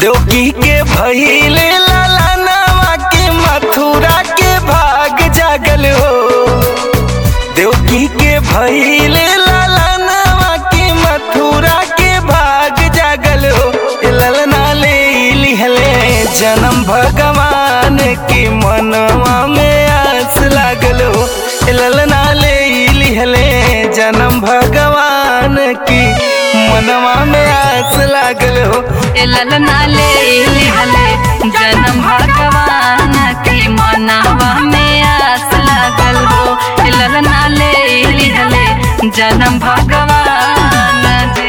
देवकी के भइले लालनवा के मथुरा के भाग जागल हो देवकी के भइले लालनवा के मथुरा के भाग जागल हो ए ललना ले लिहले जन्म भगवान के मनवा में आस लागल हो ए ललना ले लिहले जन्म भगवान की मनवा में आस लागल हो ए ललना ले लिहले जन्म भगवान के मनवा में आस लागल हो ए ललना ले लिहले जन्म भगवान जी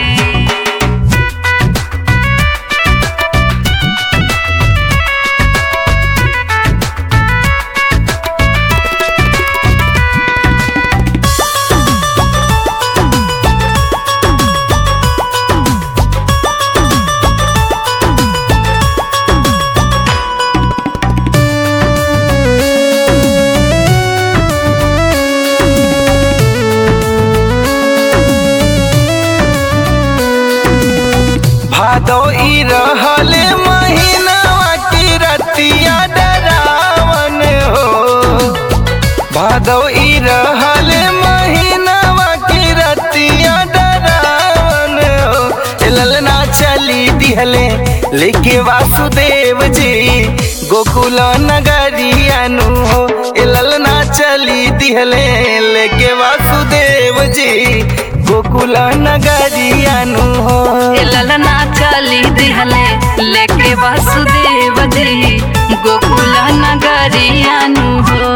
भादो ई रहले महीनावा की रतिया डरावन हो भादो ई रहले महीनावा की रतिया डरावन हो ए ललना चली दिहले लेके वासुदेव जी गोकुल नगरियानु हो ए ललना चली दिहले लेके वासुदेव जी गोकुल नगरियानु हो ए ललना चली दिहले लेके वासुदेव जी गोकुल नगरियानु हो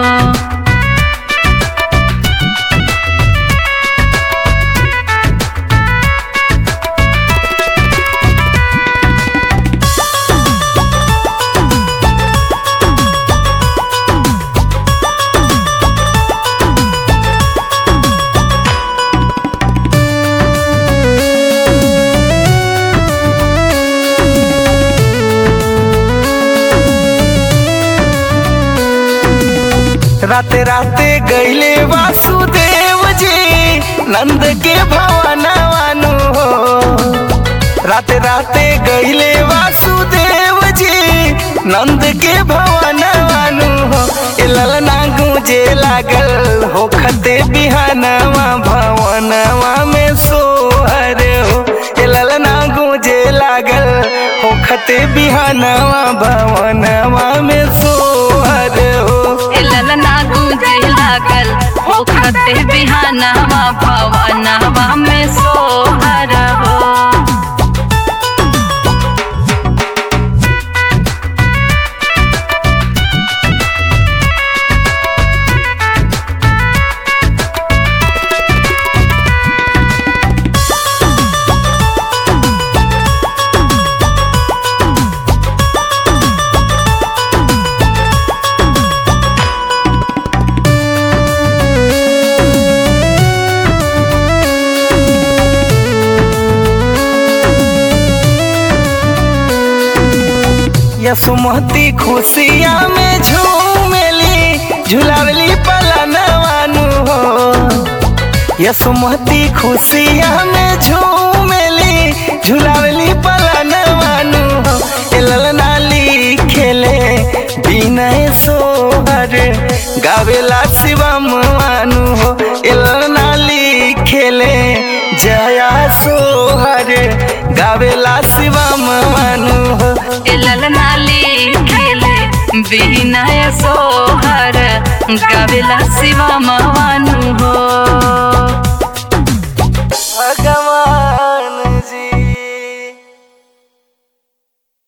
राते राते गईले वासुदेव जी नंद के भवनवानु हो राते राते गईले वासुदेव जी नंद के भवनवानु हो ए ललना गूंजे लागल हो खते बिहानवा भवनवा में सोहर हो ए ललना गूंजे लागल हो खते बिहानवा भवनवा में सोहर हो ए ललना गूंजे लागल ओखते बिहानवा भवनवा में सोहर हो यसुमती खुशिया में झूमेली झुलावली पलनवानु हो यसुमती खुशिया में झूमेली झुलावली पलनवानु हो ए ललना खेले विनय सोहर गावेला शिवम मानु हो ए ललना खेले जया सोहर गावेला शिवम मानु हो ए ललनाली खेले विनय सोहर गावेला शिवा मवानु हो